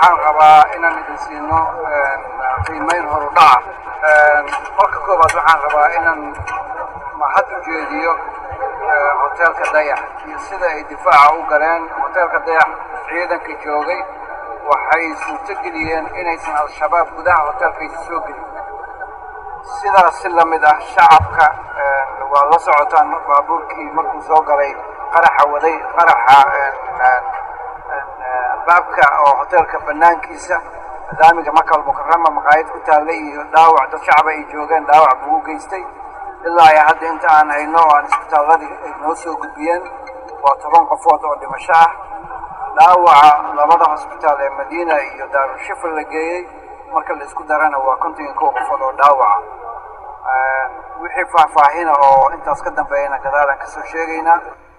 waxaan rabaa inaan idin siino qiimeyn horudhaca marka koowaad waxaan rabaa inaan mahad u jeediyo hoteelka dayax iyo sida ay difaaca u galeen hoteelka dayax ciidanka joogay waxay suurtogeliyeen inaysan al-shabaab gudaha hoteelkaysa soo gelin sidaas si la mid ah shacabka waa la socotaan baabuurkii markuu soo galay qaraxa waday qaraxa baabka oo hoteelka banaankiisa nidaamiga makal mukarama maqaayad ku taalla iyo dhaawac dad shacaba ay joogeen dhaawac buu u geystay ilaa ay hadda inta aan hayno oo aan isbitaalladii ay noo soo gudbiyeen waa toban qofood oo dhimasho ah dhaawaca labada hosbitaal ee madiina iyo daarushifa la geeyey marka la isku darana waa konton iyo kow qofood oo dhaawaca wixii faahfaahina oo intaas ka dambeeyana gadaalaan kasoo sheegaynaa